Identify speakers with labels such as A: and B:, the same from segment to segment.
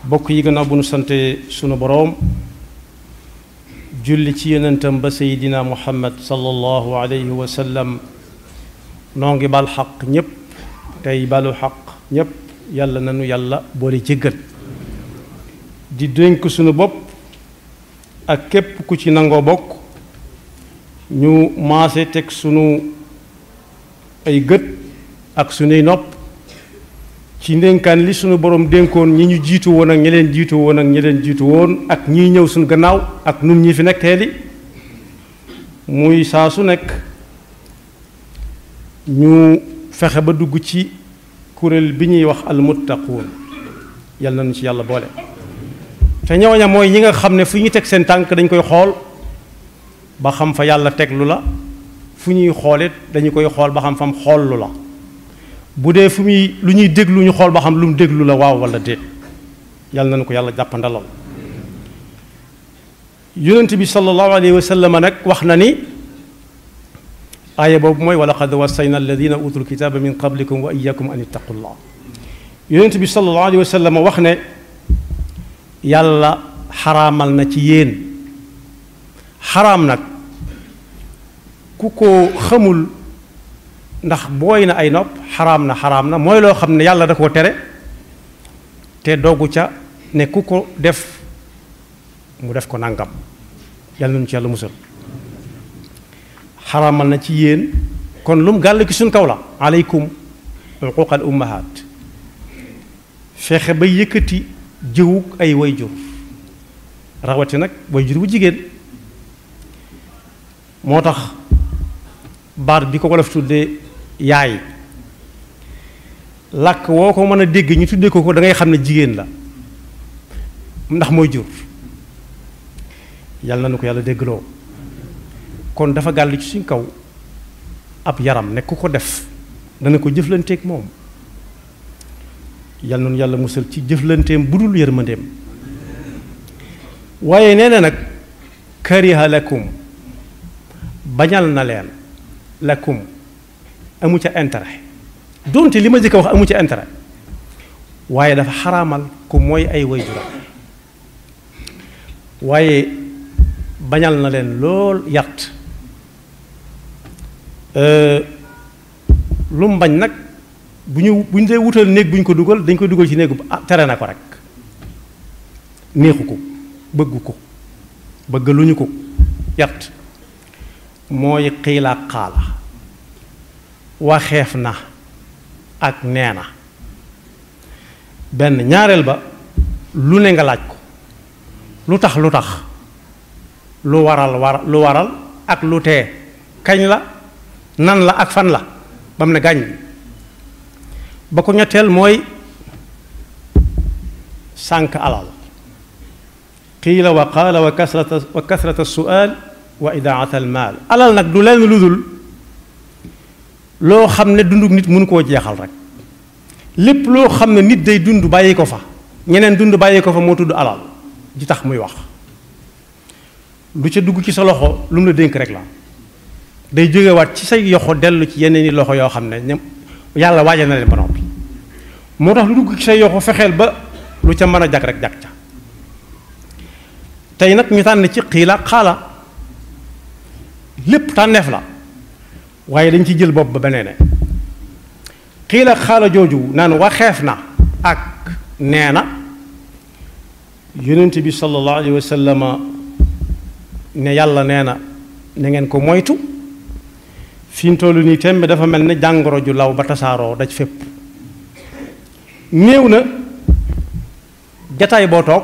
A: bokk yi gannaaw bu nu sante sunu boroom julli ci yonentam ba seydina muhammad sallallahu alayhi wa sallam noo ngi bal xaq ñépp tey balu xaq ñépp yàlla nanu yàlla boole jéggal di dénk sunu bopp ak képp ku ci nangoo bokk ñu maase teg sunu ay gët ak sunuy nopp ci ndénkaan li sunu borom dénkoon ñi ñu jiitu woon ak ñi leen jiitu woon ak ñi leen jiitu woon ak ñiy ñëw suñu gannaaw ak nun ñi fi nekk teeli muy saa su nekk ñu fexe ba dugg ci kuréel bi ñuy wax almuttaquun yàlla nañu ci yàlla boole te ñooña mooy ñi nga xam ne fu ñu teg seen tànk dañ koy xool ba xam fa yàlla teg lu la fu ñuy xoolit dañu koy xool ba xam fam xool lu la bu dee fu muy lu ñuy déglu ñu xool ba xam lu mu déglu la waaw wala déet yàlla nañu ko yàlla jàppandalal yonent bi sallallahu alayhi wa sallam nag wax na ni aaya boobu mooy wa laqad wassayna alladina utul kitaba min qablikum wa iyakum an ittaqullah yonent bi sallallahu alayhi wa sallam wax ne yàlla xaraamal na ci yéen xaraam nag ku ko xamul ndax booy na ay nopp xaraam na xaraam na mooy loo xam ne yàlla da koo tere te doggu ca ne ku ko def mu def ko nangam yàlla nañu ci yàlla musal xaraamal na ci yéen kon lu mu gàll ki suñ kaw la aleykum uquq al ummahat fexe ba yëkkati jëwug ay wayjur rawati nag wayjur bu jigéen moo tax baat bi ko wolof tuddee yaay làkk woo ko mën a dégg ñu tuddee ko ko da ngay xam ne jigéen la ndax mooy jur yàlla na nu ko yàlla déggloo kon dafa gàll ci suñ kaw ab yaram ne ku ko def dana ko jëflanteeg moom yàlla noonu yàlla musal ci jëflanteem bu dul yërmandeem waaye nee na nag kariha lakum bañal na leen lakum amu ca intérêt donte li ma jëkk a wax amu ca intérêt waaye dafa xaraamal ku mooy ay waajuram waaye bañal na leen lool yàtt lu mu bañ nag bu ñu bu ñu dee wutal néeg bu ñu ko dugal dañ koy dugal ci néegu ah tere na ko rek neexu ko bëggu ko bëgg lu ñu ko yàtt mooy xiila xaala waxeef na ak nee na benn ñaareel ba lu ne nga laaj ko lu tax lu tax lu waral war lu waral ak lu tee kañ la nan la ak fan la ba mu ne gàññ ba ko ñetteel mooy sànk alal qiila wa qaala wa kasrata wa kasrata sual wa idaat al maal alal nag du leen lu dul loo xam ne dunduk nit mënu koo jeexal rek lépp loo xam ne nit day dund bàyyi ko fa ñeneen dund bàyyi ko fa moo tudd alal ji tax muy wax lu ca dugg ci sa loxo lu mu la dénk rek la day jógewaat ci say yoxo dellu ci yeneen i loxo yoo xam ne ñoom yàlla waaja na leen ba noppi moo tax lu dugg ci say yoxo fexeel ba lu ca mën a jag rek jag ca tey nag ñu tànn ci xiila xaala lépp tànneef la waaye dañ ci jël bopp ba beneen xiila xaala jooju naan waxeef na ak nee na yonent bi sallallahu alayhi wa sallam ne yàlla nee na na ngeen ko moytu fi mu toll nii tembe dafa mel ne jàngoro ju law ba tasaaroo daj fépp néew na jataay boo toog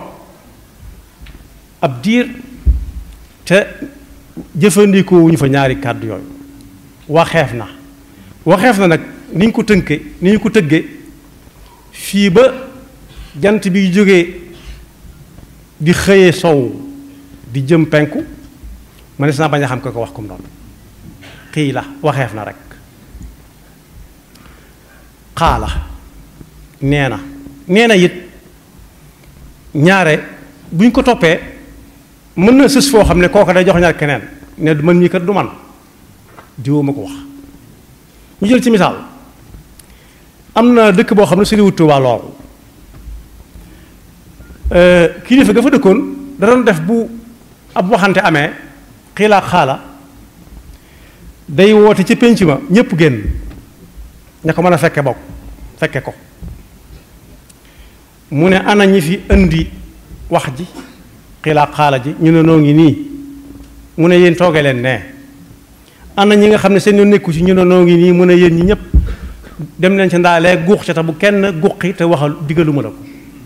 A: ab diir te jëfandikoo wuñu fa ñaari kàddu yooyu waxeef na waxeef na nag ni ñu ko tënke ni ñu ko tëgge fii ba jant bi jógee di xëyee sow di jëm penku ma ne si naa bañ a xam ko ko wax comme noonu xii la waxeef na rek xaala nee na nee na it ñaare bu ñu ko toppee mën na sës foo xam ne kooka day jox ñaar keneen ne man mii kat du man diwoo ma ko wax ñu jël ci misaal am na dëkk boo xam ne soriwut Tuubaa lool kilifa ga fa dëkkoon da doon def bu ab waxante amee xiilaa xaala day woote ci pénc ma ñépp génn ña ko mën a fekke bokk fekke ko mu ne ana ñi fi indi wax ji xiilaa xaala ji ñu ne noo ngi nii mu ne yéen tooge leen nee ana ñi nga xam ne seen yoon nekku ci ñu ne noo ngi nii mu ne yéen ñi ñëpp dem leen ci ndaalee guux ca te bu kenn guqi te waxal digaluma la ko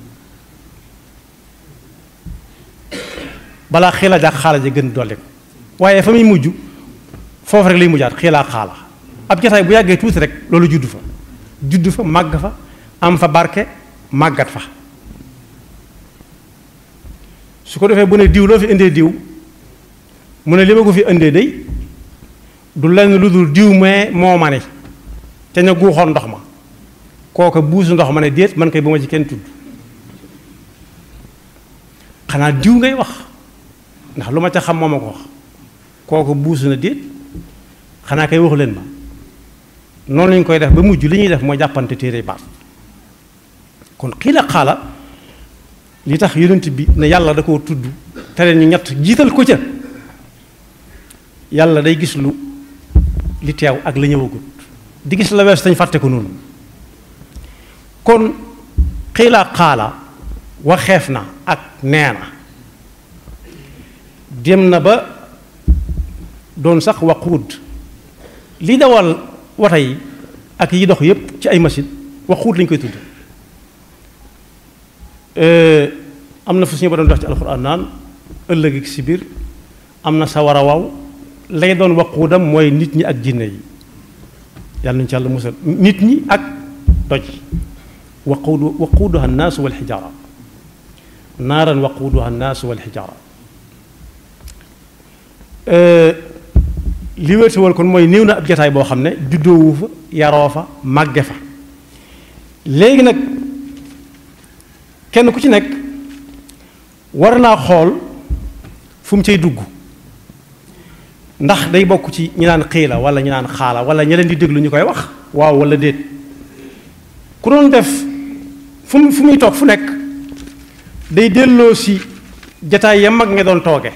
A: balaa xiila jaak xaala ji gën dolli ko waaye fa muy mujj foofu rek lay mujjaat xiilaa xaala ab jotaay bu yàggee tuuti rek loolu juddu fa juddu fa màgg fa am fa barke màggat fa su ko defee bu ne diw loo fi indee diw mu ne li ma ko fi indee day du lenn lu dul diw mee moo ma ne ca ña guuxoon ndox ma kooka buusu ndox ma ne déet man koy bu ma ci kenn tudd xanaa diw ngay wax ndax lu ma ca xam moo ma ko wax kooka buusu na déet xanaa kay waxu leen ma noonu lañ koy def ba mujj li ñuy def mooy jàppante téere baat kon xiila xaala li tax yonent bi ne yàlla da koo tudd te leen ñu ñett jiital ko ca yàlla day gis lu li teew ak la ñëwagut di gis la wees tañ fàtte ko noonu kon xiila xaala waxeef na ak nee na dem na ba doon sax waquud li dawal wata yi ak yi dox yépp ci ay machine waquud lañ koy tudd am na fu suñu ba doon dox ci alxuraan naan ëllëg si biir am na sawara waw lay doon waquudam mooy nit ñi ak jinne yi yàlla nañu ci yàlla musal nit ñi ak doj waquudu waquuduha annaasu wal xijaara naaran waquuduha annaasu wal xijaara li wéetuwal kon mooy néew na ab jataay boo xam ne juddoowu fa yaroo fa màgge fa léegi nag kenn ku ci nekk war naa xool fu mu cay dugg ndax day bokk ci ñi naan xiila wala ñi naan xaala wala ña leen di déglu ñu koy wax waaw wala déet ku doon def fu mu fu muy toog fu nekk day delloo si jataay ya mag nga doon tooge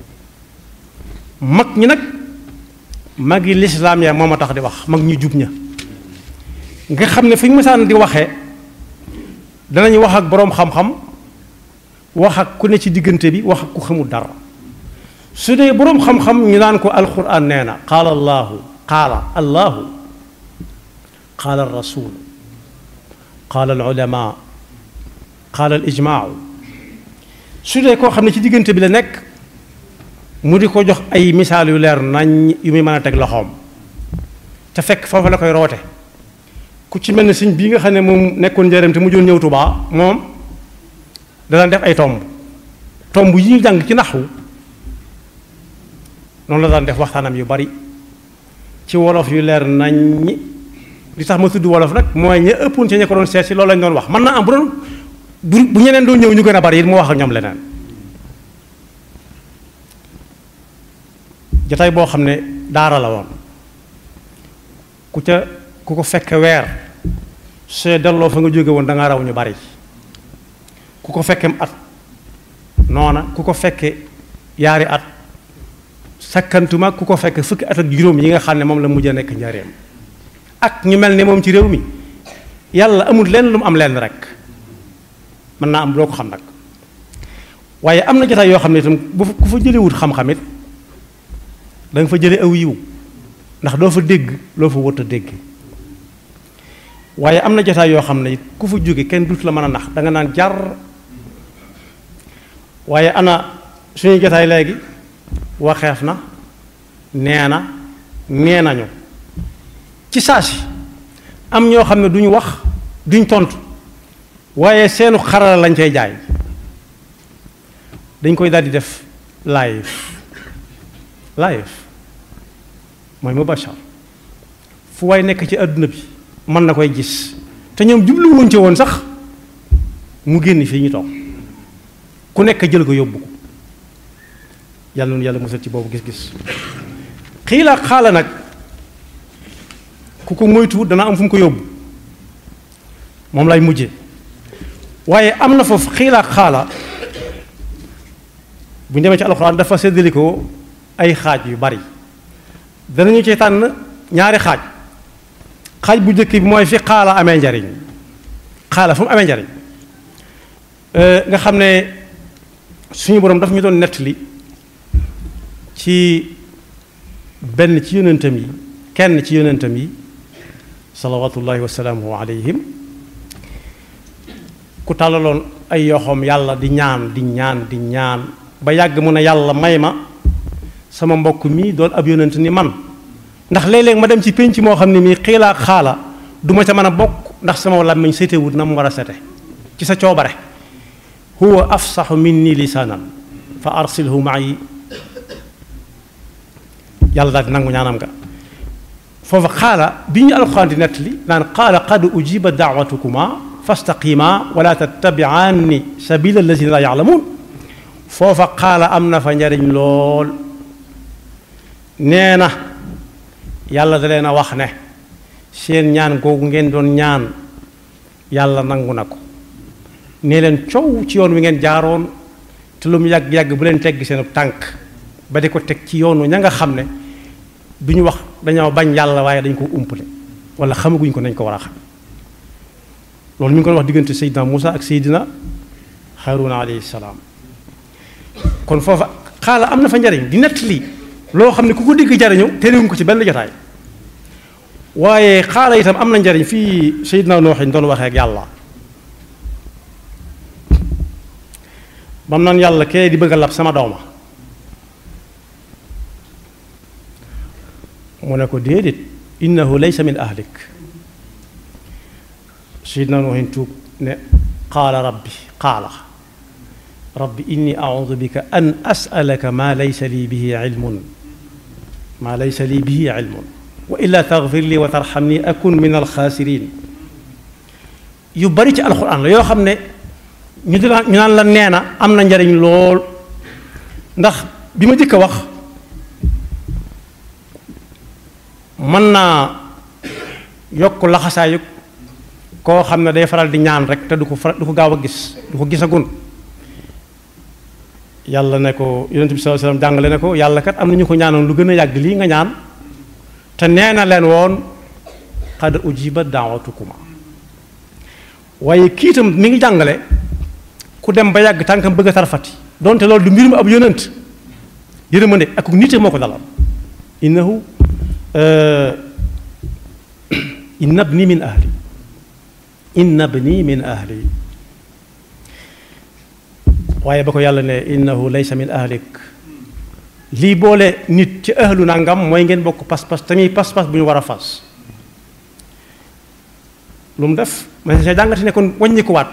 A: mag ñi nag mag yi lislaam ya moo ma tax di wax mag ñu jub ña nga xam ne fi ñu mësaan di waxee danañu wax ak boroom xam-xam wax ak ku ne ci diggante bi wax ak ku xamul dara su dee boroom xam-xam ñu naan ko alquran nee na qaala allahu qaala allahu qaala alrasul qaala alulama qaala alijmaau su dee koo xam ne ci diggante bi la nekk mu di ko jox ay misaal yu leer nañ yu muy mën a teg loxoom te fekk foofu la koy roote ku ci mel ne sëñ bii nga xam ne moom nekkoon njëriñ te mu joon ñëw Tuubaa moom dana def ay tomb tomb yi ñu jàng ci naxwu noonu la daan def waxtaanam yu bari ci wolof yu leer nañ li tax ma tudd wolof nag mooy ña ëppoon ci ña ko doon seet si loolu lañ doon wax mën naa am bu doon bu bu ñeneen doon ñëw ñu gën a bari it mu wax ak ñoom leneen jataay boo xam ne daara la woon ku ca ku ko fekk weer see delloo fa nga jóge woon da nga raw ñu bari ku ko fekkem at noona ku ko fekke yaari at sakkantuma ku ko fekk fukki at ak juróom yi nga xam ne moom la mujj a nekk njareem ak ñu mel ne moom ci réew mi yàlla amul lenn lu mu am lenn rek mën naa am loo ko xam nag waaye am na jotaay yoo xam ne itam bu ku fa jëlewut xam-xam it da nga fa jële aw yiw ndax doo fa dégg loo fa wët a dégg waaye am na jotaay yoo xam ne it ku fa jóge kenn dut la mën a nax da nga naan jar waaye ana suñu jotaay léegi waxeef na nee na nee nañu ci saa si am ñoo xam ne duñu wax duñ tontu waaye seenu xarala lañ cay jaay dañ koy daldi def live live mooy mubashar fu waay nekk ci àdduna bi mën na koy gis te ñoom jubluwuñ ci woon sax mu génn fii ñu toog ku nekk jël ko yóbbu ko yàlla noonu yàlla musal ci boobu gis-gis xiila xaala nag ku ko moytu dana am fu mu ko yóbbu moom lay mujje waaye am na foofu xiila ak xaala bu ñu demee ci alxuraan dafa séddalikoo ay xaaj yu bari danañu ci tànn ñaari xaaj xaaj bu njëkk bi mooy fi xaala amee njariñ xaala fu mu amee njariñ nga xam ne suñu boroom daf ñu doon nettali ci benn ci yonentam yi kenn ci yonentam yi salawatullahi wa salaamuhu alayhim ku tàllaloon ay yoxoom yàlla di ñaan di ñaan di ñaan ba yàgg mu ne yàlla may ma sama mbokk mii doon ab yonent ni man ndax léeg-léeg ma dem ci pénc moo xam ne mii xiilaa xaala du ma ca mën a bokk ndax sama làmmiñ setewut na mu war a sete ci sa coobare huwa afsaxu minni lisaanan fa arsilhu ma'i yàlla daal di nangu ñaanam nga foofa xaala bi ñu alxuraan di nettali naan qaala qad ujiba daawatukuma fastaqima wala tattabi'anni sabila allazina la ya'lamun foofa xaala am na fa njariñ lool nee na yàlla da leen a wax ne seen ñaan googu ngeen doon ñaan yàlla nangu na ko nee leen coow ci yoon wi ngeen jaaroon te lu mu yàgg-yàgg bu leen tegg seen tànk ba di ko teg ci yoonu ña nga xam ne du ñu wax dañoo bañ yàlla waaye dañ ko umpale wala xamaguñ ko nañ ko war a xam loolu mi ngi ko wax diggante Seydina Moussa ak Seydina Haruna alayhi salaam kon foofa xaala am na fa njariñ di nett lii loo xam ne ku ko digg jariñu terewuñ ko ci benn jotaay waaye xaala itam am na njariñ fii Seydina Nooxin doon waxee ak yàlla bam naan yàlla kee di bëgg a lab sama dooma mu ne ko déedéet innahu laysa min ahlik Seydina Nooxin tuub ne qaala rabbi qaala rabbi inni audu bika an asalaka maa laysa lii bihi ilmun maa laysa lii bihi ilmun wa illa taxfir lii wa tarxamni akun min alxaasirin yu bari ci alxuraan la yoo xam ne ñu di la ñu naan la nee na am na njariñ lool ndax bi ma jëkk a wax mën naa yokk laxasaayu koo xam ne day faral di ñaan rek te du ko faral du ko gaaw a gis du ko gisagun yàlla ne ko yonent bi sallallahu alayhi wasallam jàngale ne ko yàlla kat am na ñu ko ñaanoon lu gën a yàgg lii nga ñaan te nee na leen woon qad ujiba daawatukuma waaye kii itam mi ngi jàngale ku dem ba yàgg tànkam bëgg a tarfati donte loolu du mbir mu ab yonent yërmande ak nite moo ko dalal innahu inna ibni min ahli inna ibni min ahli waaye ba ko yàlla ne innahu laysa min ahlik lii boole nit ci ahlu nangam mooy ngeen bokk pas-pas tamit pas-pas bu ñu war a fas lu mu def ma sa jàngati ne kon wàññikuwaat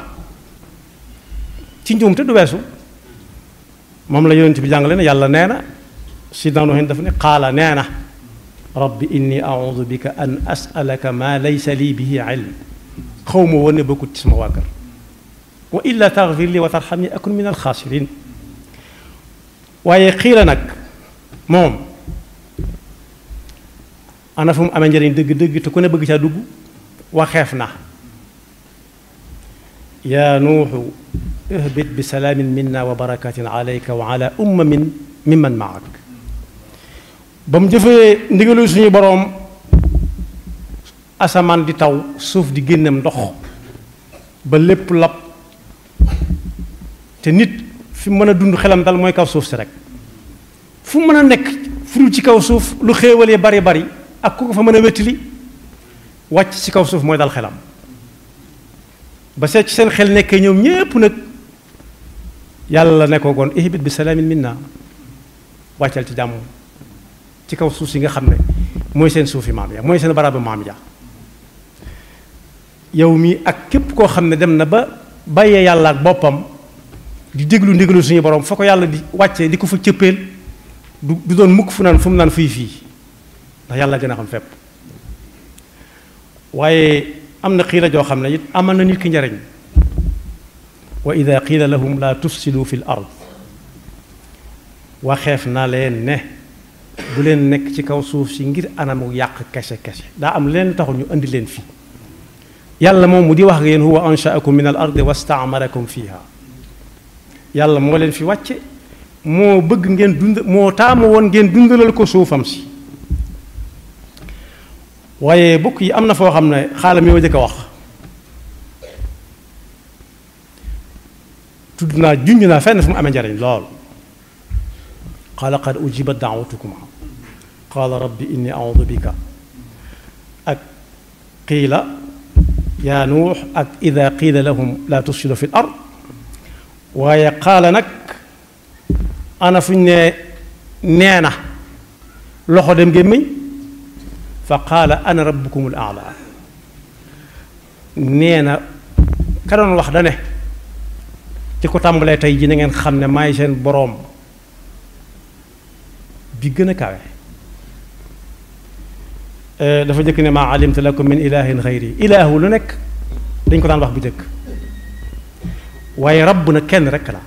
A: ci njuum te du weesu moom la yonent bi jàngale ne yàlla nee na sidna Nuhin dafa ne qaala nee na rabbi inni audu bika an asalaka ma laysa lii bihi ilm xaw ma woon ne bokkut ci sama waa kër wa illa taxfir li wa tarxamni akun min alxaasirin waaye xiila nag moom ana fu mu amee njëriñ dëgg-dëgg te ku ne bëgg caa dugg waxeef na yaa nuuxu ihbit bi salaamin minna wa barakatin alayka wa ala ummamin mimman maak ba mu jëfee ndigalu suñu boroom asamaan di taw suuf di génnem ndox ba lépp lab te nit fi mu mën a dund xelam dal mooy kaw suuf si rek fu mën a nekk furul ci kaw suuf lu xéewalee bari bari ak ku ko fa mën a wettili wàcc ci kaw suuf mooy dal xelam ba seet ci seen xel nekkee ñoom ñépp nag yàlla ne ko goon ihbit bi salaamin minna wàccal ci jàmm ci kaw suuf si nga xam ne mooy seen suufi maam ya mooy seen barabu maam ya yow mi ak képp koo xam ne dem na ba bàyyee yàlla ak boppam di déglu ndigalu suñu borom fa ko yàlla di wàccee di ko fa cëppeel du du doon mukk fu naan fu mu naan fii fii ndax yàlla gën a xam fépp waaye am na xiila joo xam ne it amal na nit ki njariñ wa ida qiila lahum la tufsidu fi l ard waxeef na leen ne bu leen nekk ci kaw suuf si ngir anamu yàq kese kese daa am leen taxul ñu indi leen fii yàlla moom mu di wax ak yéen huwa anshaakum min al ardi wastaamarakum fiha yàlla moo leen fi wàcce moo bëgg ngeen dund moo taamu woon ngeen dundalal ko suufam si waaye bokk yi am na foo xam ne xaalam yoo jëkk a wax tudd naa junj naa fenn fu mu amee njariñ lool qaala qad ujibat daawatukum qaala rabbi inni audu bika ak qiila yaa nuux ak ida qiila lahum laa tufsidu fi l ard waaye qaala nag ana fu ñu ne nee na loxo dem gémmiñ fa qaala ana rabbukum al aala nee na ka doon wax da ne ci ko tàmbalee tey ji na ngeen xam ne maay seen boroom bi gën a kawe dafa jëkk ne maa alimtu lakum min ilahin xayri ilaahu lu nekk dañ ko daan wax bu jëkk waaye rabb na kenn rekk la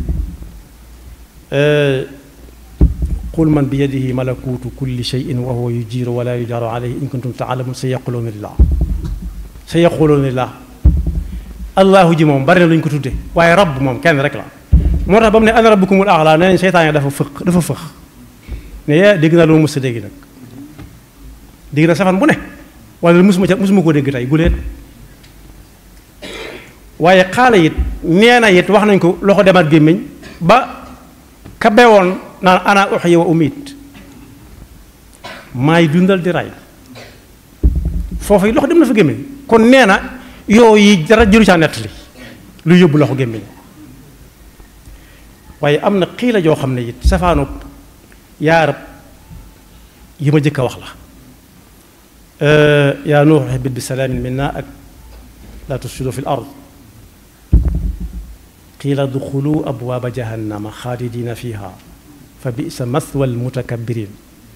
A: qul man bi yadihi malakuutu kulli cheyin wa huwa yujiiru wala yujaaru alayhi in kuntum taalamun sa yaquluuna lillah sa yaquluuna lillah allahu ji moom bari na lu ñu ko tudde waaye rabb moom kenn rek la moo tax ba mu ne ana rabbukumul a'la nee nañ seytaan dafa fëq dafa fëx ne yaa dégg naa lu ma mës a dégg nag dégg na safan bu ne wala musuma ca musuma koo dégg tey guleet waaye xaala it nee na it wax nañ ko loxo demaat gémmiñ ba ka bewoon naan ana uxyi wa umit maay dundal di ray foofu loxo dem na fa gémmiñ kon nee na yooyu dara jëru caa nettali lu yóbbu loxo gémmiñ waaye am na xiila joo xam ne it safaanu yaarab yi ma jëkk a wax la yaa nuux ihbit bi salaamin minna ak laa tufsidu fi l ard qiila duxulu abwaaba jahannama xaalidina fiha fa bisa mathwa almutakabbirin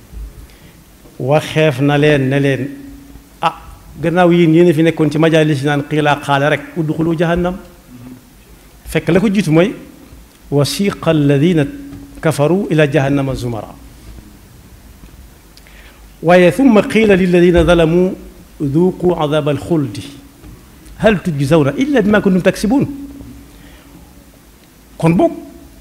A: waxeef na leen ne leen ah gannaaw yéen yéen fi nekkoon ci majaalis naan qiilaa xaale rek udxulu jahannam fekk la ko jiitu mooy wasiqa alladina kafaru ila jahannama zumara waaye thumma qiila lilladina zalamu duuqu adab alxuldi hal tujzawna illa bima kuntum taksibuun kon boog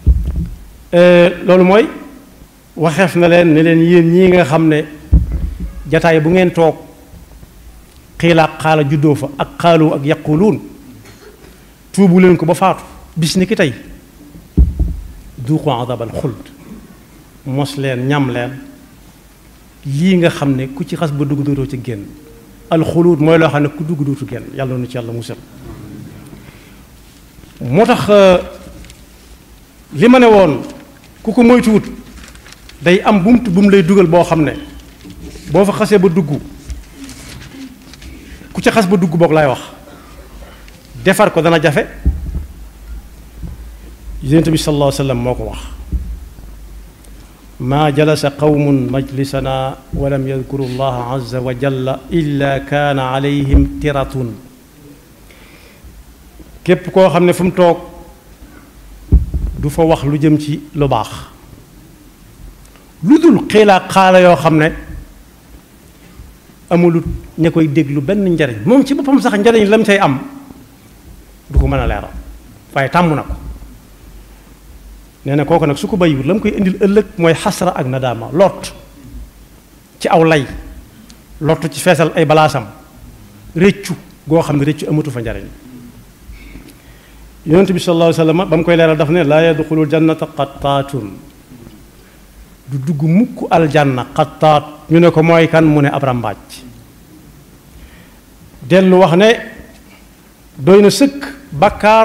A: loolu mooy waxeef na leen ne leen yéen ñii nga xam ne jataay bu ngeen toog xiilaa xaala juddoo fa ak xaalu ak yaquluun tuubu leen ko ba faatu bis ni ki tey duuqu adab alxuld mos leen ñam leen lii nga xam ne ku ci xas ba dugg dootoo ci génn alxuluut mooy loo xam ne ku dugg dootu génn yàlla nu ci yàlla musal moo tax li ma ne woon ku ko moytuwut day am bumt bu mu lay dugal boo xam ne boo fa xasee ba dugg ku ci xas ba dugg boog lay wax defar ko dana jafe yonent bi sallallahu alayhi wa sallam moo ko wax maa jalasa qawmun majlisana wa lam yadkuru allaha azza wa jalla illa kaana alayhim tiratun képp koo xam ne fu mu toog du fa wax lu jëm ci lu baax lu dul xiilaa xaala yoo xam ne amulut ña koy déglu benn njariñ moom ci boppam sax njariñ lam cay am du ko mën a leeral waaye tàmm na ko nee na kooku nag su ko bàyyiwut la mu koy indil ëllëg mooy xasra ak nadaama lot ci aw lay lot ci feesal ay balaasam réccu goo xam ne réccu amatu fa njariñ yonent bi sallallahu alayhi wa sallam ba mu koy leeral daf ne laa yadxulul jannata qattaatun du dugg mukk aljanna qattaat ñu ne ko mooy kan mu ne ab rambaaj dellu wax ne doy na sëkk bakkaar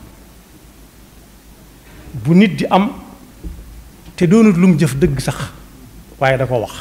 A: bu nit di am te doonut lu mu jëf dëgg sax waaye da ko wax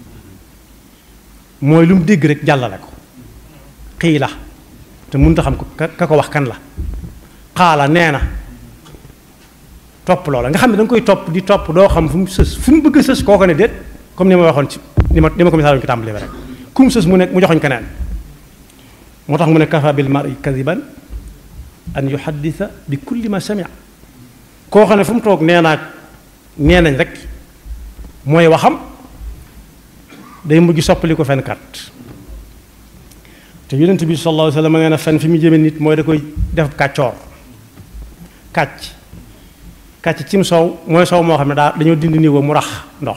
A: mooy lu mu dégg rek jàllale ko xii la te mënut a xam ko ka ko wax kan la xaala nee na topp loola nga xam ne da nga koy topp di topp doo xam fu mu sës fu mu bëgg a sës kooko ne déet comme ni ma waxoon ci ni ma ni ma ko misaaloon ci tàmbali ba rek ku mu sës mu nekk mu joxoñ keneen moo tax mu ne kafa bil mari kadiban an yuhaddisa bi kulli ma samia koo xam ne fu mu toog nee naag nee nañ rek mooy waxam day mujj soppali ko fenkat te yonent bi sallallahu alayhi wa sallam nee na fen fi mu jëme nit mooy da koy def kàccoor kàcc kàcc cim soow mooy soow moo xam ne daa dañoo dindi niveau mu rax ndox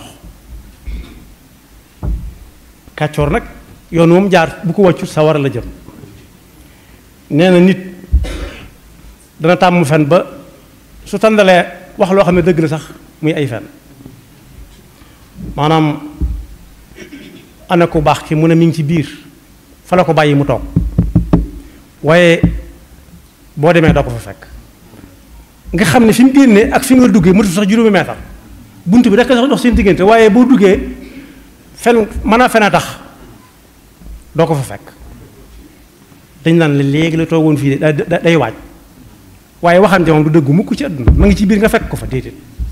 A: kàccoor nag yoon moom jaar bu ko wàccu sa war a la jëm nee na nit dana tàmm fen ba su tàndalee wax loo xam ne dëgg la sax muy ay fen maanaam ana ku baax ki mu ne mi ngi ci biir fa la ko bàyyi mu toog waaye boo demee doo ko fa fekk nga xam ne fi mu génnee ak fi nga duggee mëtu sax juróomi meetar bunt bi rekk sax dox seen diggante waaye boo duggee fen mën a fen a tax doo ko fa fekk dañ naan la léegi la toogoon fii de day waaj waaye waxante moom du dëggu mukk ci àdduna ma ngi ci biir nga fekk ko fa déedéet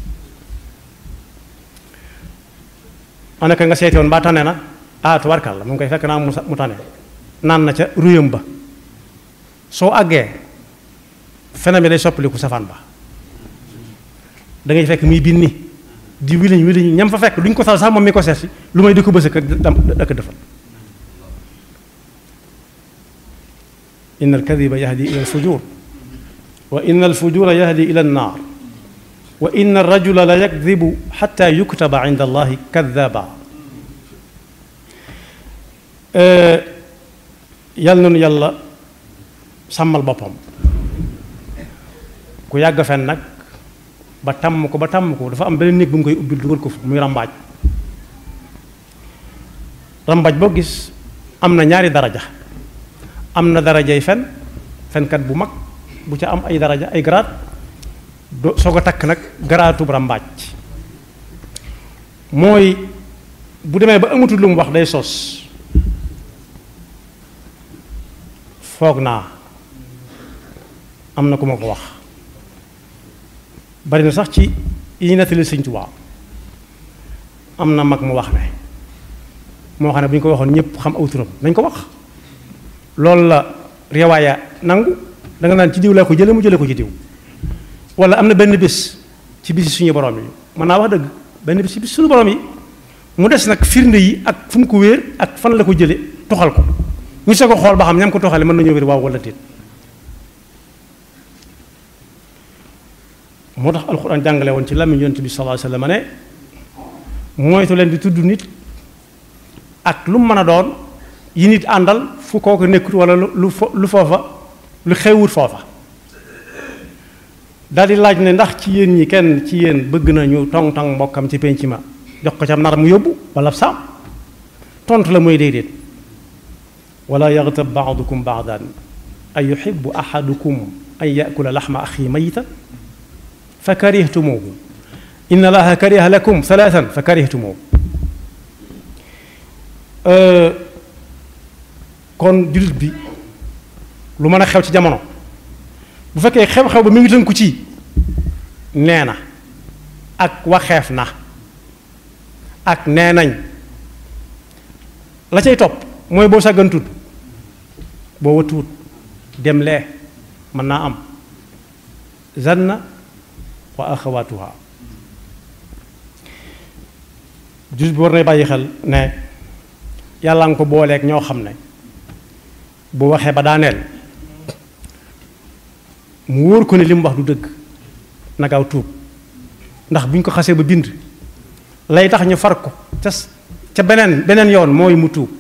A: anaka nga seeti woon mbaa tane na ah tubarkal la mu ngi koy fekk naa mu tane naan na ca ruyam ba soo àggee feneen bi day soppaliku safaan ba da ngay fekk muy binni di wiliñ wiliñ ñam fa fekk duñ ko sal sax moom mi ko seet si lu may di ko bësëk ak defal inna alkadiba yahdi ila alfujur wa inna alfujura yahdi ila annar wa inna alrajula la yakdibu xata yuktaba inda allahi kadaba yàlla nanu yàlla sàmmal boppam ku yàgg fen nag ba tàmm ko ba tàmm ko dafa am beneen néeg bu mu koy ubbil dugal ko fa muy rambaaj rambaaj boo gis am na ñaari daraja am na darajay fen fenkat bu mag bu ca am ay daraja ay garaat do soo ko takk nag garaatub rambaaj mooy bu demee ba amatul lu mu wax day sos foog naa am na ku ma ko wax bari na sax ci yi ñu nettali Sëñ Tuubaa am na mag mu wax ne moo xam ne bu ñu ko waxoon ñëpp xam aw turam nañ ko wax loolu la riwaaya nangu da nga naan ci diw laa ko jële mu jële ko ci diw wala am na benn bés ci bisi suñu borom yi mën naa wax dëgg benn bés ci bis suñu borom yi mu des nag firnde yi ak fu mu ko wéer ak fan la ko jële toxal ko ñu soo ko xool ba xam ñam ko toxale mën nañoo wér waaw wala déet moo tax alxuraan jàngale woon ci làmmiñ yonent bi sallallahu alayhi wasallam ne moytu leen di tudd nit ak lu mu mën a doon yi nit àndal fu kooku nekkut wala lu lu foofa lu xewut foofa daal di laaj ne ndax ci yéen ñi kenn ci yéen bëgg nañu tong tong mbokkam ci penc ma jox ko ca nar mu yóbbu wala saam tontu la mooy déedéet wala yaxtab baadukum baadan an yuxibu ahadukum an yakula laxma axi mayita fa karihtumuhu inna allaha kariha lakum thalathan fa karihtumuhu kon jullit bi lu mën a xew ci jamono bu fekkee xew-xew ba mi ngi tënku ci nee na ak waxeef na ak nee nañ la cay topp mooy boo sàggantut boo watuwut dem lee mën naa am zanna wa axawaatuha jullit bi war nay bàyyi xel ne yàlla nga ko booleeg ñoo xam ne bu waxee ba daaneel mu wóor ko ne li mu wax du dëgg nagaaw tuub ndax bu ñu ko xasee ba bind lay tax ñu far ko ca ca beneen beneen yoon mooy mu tuub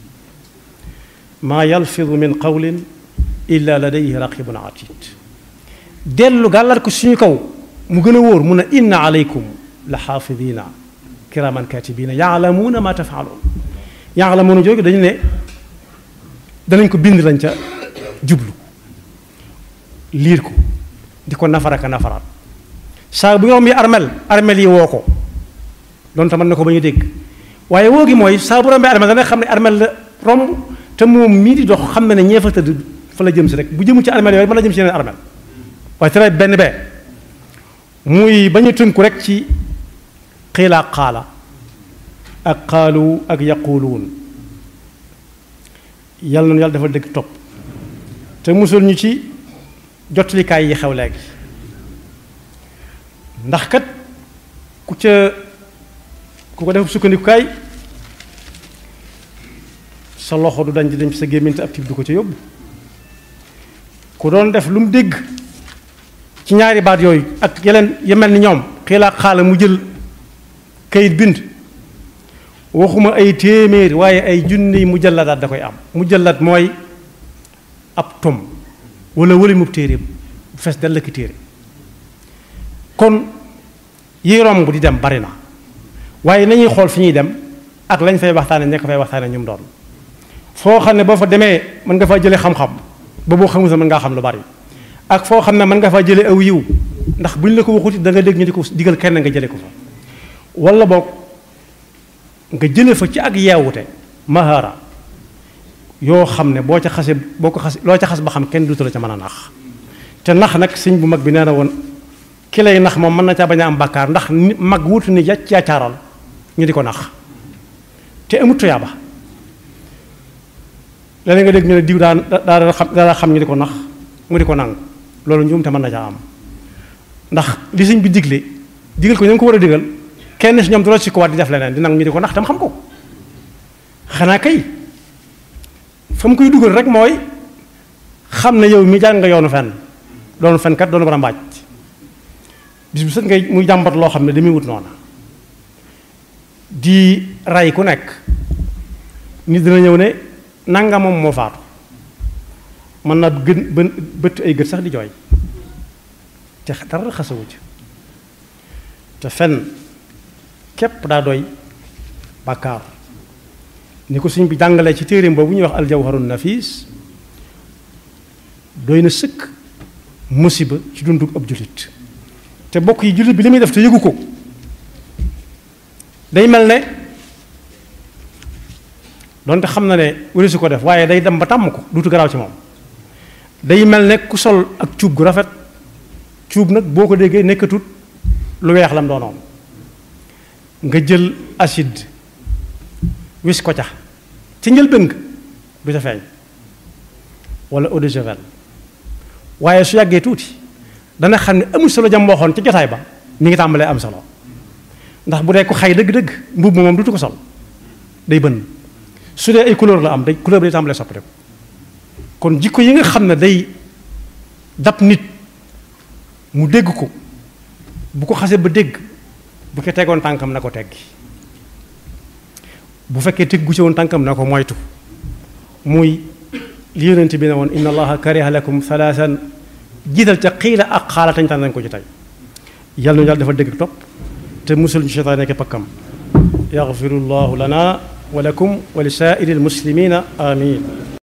A: maa yalfidu min qawlin illa ladayhi raqibun atid dellu gàllar ko suñu kaw mu gën a wóor mun a inna aleykum la xaafidina kiraman katibina yaalamuuna ma tafaaluun yaalamuuna jóge dañu ne danañ ko bind lañ ca jublu liir ko di ko nafaraka nafaraat saa bu yoom yi armel armel yi woo ko doon tamit na ko ba ñu dégg waaye woo gi mooy saa bu rombee armel dana xam ne armel la romb te moom mii di dox xam na ne ñee fa tëdd fa la jëm si rek bu jëmu ci armel yooyu mën la jëm si yeneen armel waaye tere benn bee muy ba ñu tënku rek ci xiila xaala ak xaalu ak yaquluun yàlla noonu yàlla dafa dëgg topp te musul ñu ci jotlikaay yi xew léegi ndax kat ku ca ku ko def sukkandikukaay sa loxo du dañ di dem ci sa gémmiñ te ab tiib du ko ca yóbbu ku doon def lu mu dégg ci ñaari baat yooyu ak yeneen ya mel ni ñoom xiilaa xaala mu jël kayit bind waxuma ay téeméer waaye ay junni mujalladaat da koy am mujallat mooy ab tom wala wëli mu téere bu fees dell ki téere kon yi romb di dem bari na waaye nañuy xool fi ñuy dem ak lañ fay waxtaane ña ko fay waxtaane ñu mu doon foo xam ne boo fa demee mën nga faa jëlee xam-xam ba boo xamul sa mën ngaa xam lu bari ak foo xam ne mën nga faa jëlee aw yiw ndax buñ la ko waxuti da nga dégg ñu di ko digal kenn nga jëlee ko fa wala boog nga jëlee fa ci ak yeewute mahara yoo xam ne boo ca xase boo ko xas loo ca xas ba xam kenn duutu la ca mën a nax te nax nag sëñ bu mag bi nee na woon ki lay nax moom mën na caa bañ a am bàkkaar ndax ni mag wutu ni yàcc yaacaaral ñu di ko nax te amut tuyaaba léeg nga dégg ñu ne diw daan daa xam daa xam ñu di ko nax mu di ko nangu loolu njuum te mën na caa am ndax li sëñ bi digle digal ko ñu ko war a digal kenn si ñoom du la si ko waat di def leneen di nangu ñu di ko nax tam xam ko xanaa kay fa mu koy dugal rek mooy xam ne yow mi jàng nga yoonu fenn doonu fenkat doonu bara mbaaj bis bu sët ngay muy jàmbat loo xam ne damuy wut noona di ray ku nekk nit dina ñëw ne nanga moom moo faatu mën naa gën bën bëtt ay gët sax di jooy te dara xasawu ci te fen képp daa doy bàkkaar ni ko suñ bi jàngalee ci téeréem boobu ñuy wax aljawharun nafis doy na sëkk musiba ci dundug ab jullit te bokk yi jullit bi li muy def te yëgu ko day mel ne donte xam na ne wari su ko def waaye day dem ba tàmm ko duutu garaaw ci moom day mel ne ku sol ak cuub gu rafet cuub nag boo ko déggee nekkatut lu weex lam doonoon nga jël acide wis ko ca ci njëlbéen nga du ca feeñ wala eau de javel waaye su yàggee tuuti dana xam ne amul solo jam waxoon ci jotaay ba mi ngi tàmbalee am solo ndax bu dee ko xay dëgg-dëgg mbubb moom dutu ko sol day bënn su dee ay couleur la am day couleur bi day tàmbalee soppi kon jikko yi nga xam ne day dab nit mu dégg ko bu ko xasee ba dégg bu ko tegoon tànkam na ko teggi bu fekkee teggu ci woon tànkam na ko moytu muy li yonent bi ne woon inna allaha kariha lakum thalathan jiital ca xiila ak xaala tañ tànn nañ ko ci tey yàlla nu yàlla dafa dégg topp te musul ñu seytaan nekk pakkam yaxfiru llahu lana wa lakum wa li saa'iri almuslimina amin